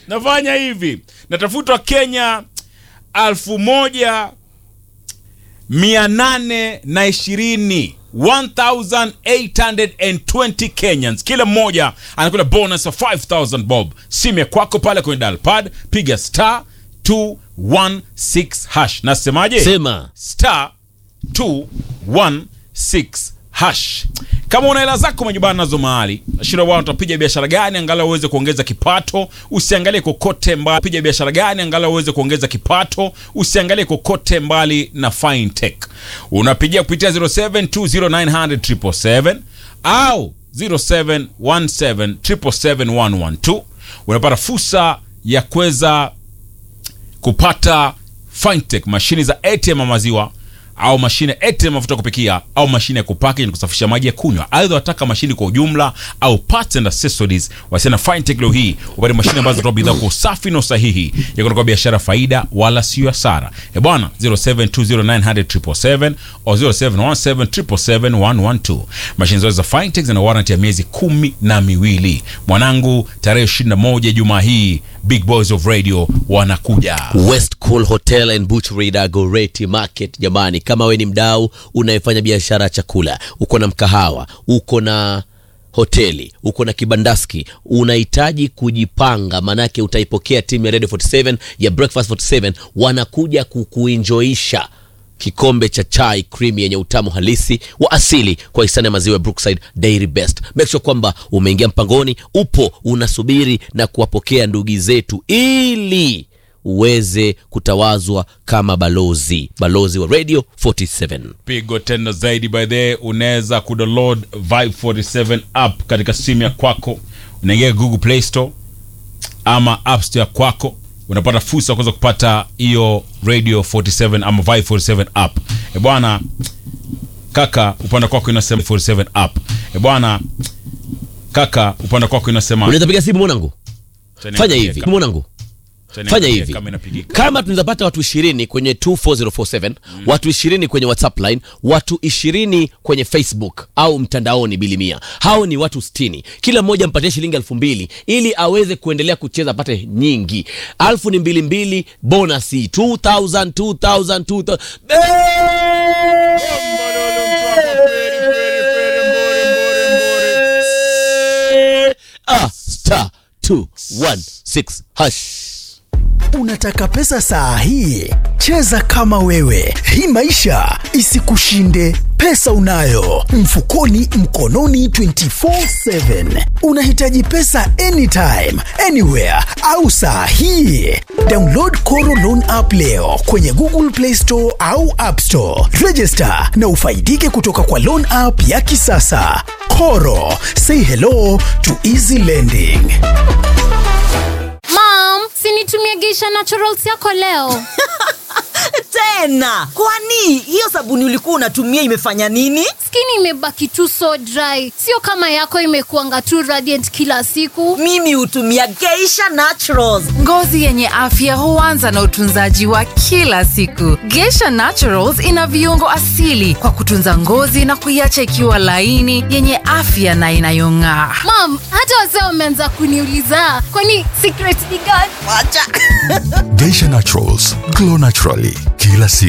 nafanya hivi natafuta kenya alfu moja mia nane na ishirini 1820 kenyans kila mmoja anakula bonus of 5000 bob simu ya kwako pale kwenye dalpad piga star 216 hash nasemaje Sema. star 216 hash kama una hela zako umejibana nazo mahali shida bwana utapiga biashara gani angalau uweze kuongeza kipato usiangalie kokote mbali piga biashara gani angalau uweze kuongeza kipato usiangalie kokote mbali na fintech unapigia kupitia 0720900777 au 0717771112 unapata fursa ya kuweza kupata fintech mashine za atm ya maziwa au mashine atm ya mafuta ya kupikia au mashine ya kupackage na kusafisha maji ya kunywa aidha wataka mashine kwa ujumla au parts and accessories wasiana fintech leo hii upate mashine ambazo zinatoa bidhaa kwa usafi na usahihi ya kutoka biashara faida wala sio hasara e bwana 0720900777 au 0717771112 mashine zote za fintech zina warranty ya miezi kumi na miwili mwanangu tarehe 21 juma hii big boys of radio wanakuja West Cool Hotel and Butchery Dagoretti Market. Jamani, kama we ni mdau unayefanya biashara ya chakula, uko na mkahawa, uko na hoteli, uko na kibandaski, unahitaji kujipanga, manake utaipokea timu ya Radio 47 ya Breakfast 47 wanakuja kukuenjoisha kikombe cha chai cream yenye utamu halisi wa asili kwa hisani ya maziwa ya Brookside Dairy Best. Make sure kwamba umeingia mpangoni, upo unasubiri na kuwapokea ndugu zetu ili uweze kutawazwa kama balozi balozi wa Radio 47. pigo tena zaidi by the way, unaweza kudownload Vibe 47 app katika simu ya kwako unaingia google play store ama app store ya kwako unapata fursa ya kuweza kupata hiyo radio 47 ama Vibe 47 app e bwana kaka upande kwako inasema 47 app e bwana kaka upande kwako inasema Unaweza piga simu mwanangu, fanya hivi mwanangu fanya hivi kama inapigika kama tunaweza pata watu ishirini kwenye 24047 watu ishirini kwenye whatsapp line watu ishirini kwenye facebook au mtandaoni bilimia hao ni watu stini kila mmoja mpatie shilingi elfu mbili ili aweze kuendelea kucheza apate nyingi alfu ni mbili mbili bonasi 2000 2000 2000 Ah, star 216 hash Unataka pesa saa hii? Cheza kama wewe, hii maisha isikushinde. Pesa unayo mfukoni, mkononi, 24/7. Unahitaji pesa anytime, anywhere au saa hii? Download Koro Loan app leo kwenye Google Play Store au App Store. Register na ufaidike kutoka kwa loan app ya kisasa. Koro, say hello to easy lending. Mom, sinitumie Geisha Naturals yako leo. tena kwani hiyo sabuni ulikuwa unatumia imefanya nini Skin imebaki tu so dry, sio kama yako imekuanga tu radiant kila siku. mimi hutumia geisha naturals Ngozi yenye afya huanza na utunzaji wa kila siku. Geisha Naturals ina viungo asili kwa kutunza ngozi na kuiacha ikiwa laini, yenye afya na inayong'aa. Mom, hata wazee wameanza kuniuliza kwani secret ni gani? wacha Geisha Naturals, glow naturally kila siku.